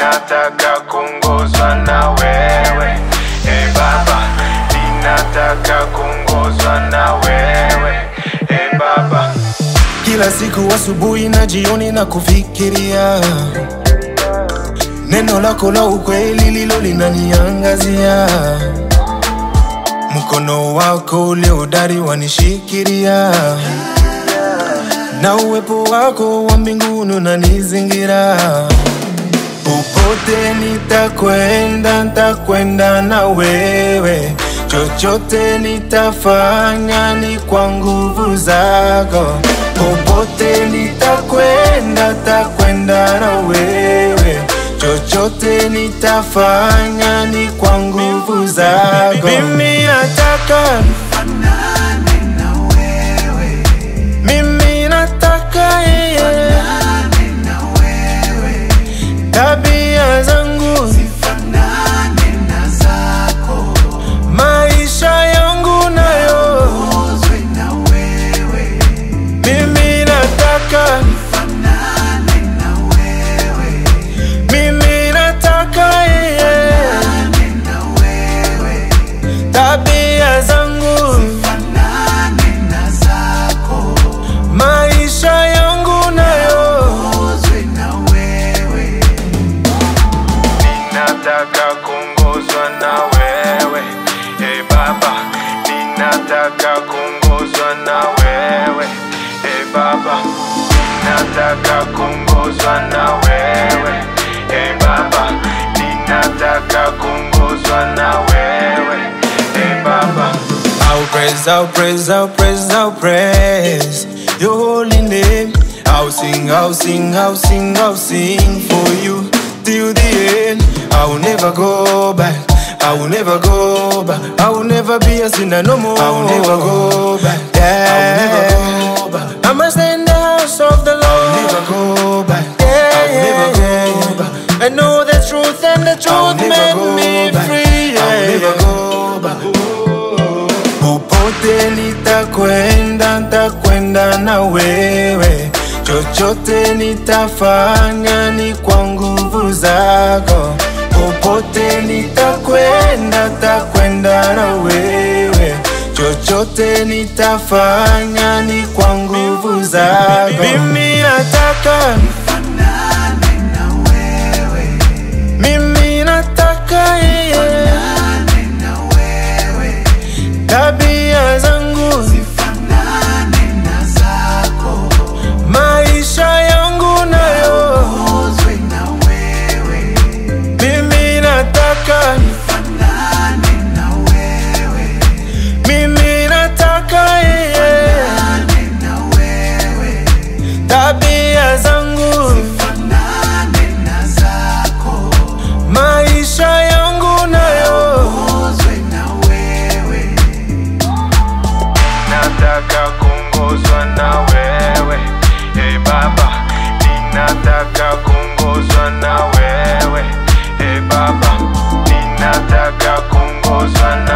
ninataka kuongozwa na wewe e baba ninataka kuongozwa na wewe e baba kila siku asubuhi na jioni na kufikiria neno lako la ukweli lilo linaniangazia mkono wako uliodari wanishikiria na uwepo wako wa mbinguni unanizingira popote nitakwenda ntakwenda na wewe chochote nitafanya ni kwa nguvu zako popote nitakwenda takwenda na wewe chochote nitafanya ni kwa nguvu zako mimi nataka mimi nataka yeye tabia zangu maisha yangu nayo mimi nataka mimi nataka yeye tabia zangu maisha yangu nayo ninataka kuongozwa na wewe e baba ninataka kuongozwa na wewe e baba ninataka kuongozwa na wewe e baba ninataka kuongozwa na wewe e baba I'll praise, I'll praise, I'll praise, I'll praise your holy name. I'll sing, I'll sing, I'll sing, I'll sing for you till the end. I will never go back. I will never go back. I will never be a sinner no more. I will never go back. Yeah. I will never go back. I must stay in the house of the Lord. I will never go back. Yeah, I will never go back. I know the truth and the truth made me free. Yeah, I will never go back. Popote nitakwenda, nitakwenda na wewe. Chochote nitafanya ni kwa nguvu zako. Popote nitakwenda, nitakwenda na wewe. Chochote nitafanya ni kwa nguvu zako. Mimi nataka mimi nataka yeye tabia zangu maisha yangu nayo mimi nataka mimi nataka yeye tabia zangu maisha yangu nayo ninataka kuongozwa na wewe e baba ninataka kuongozwa na wewe e baba ninataka kuongozwa na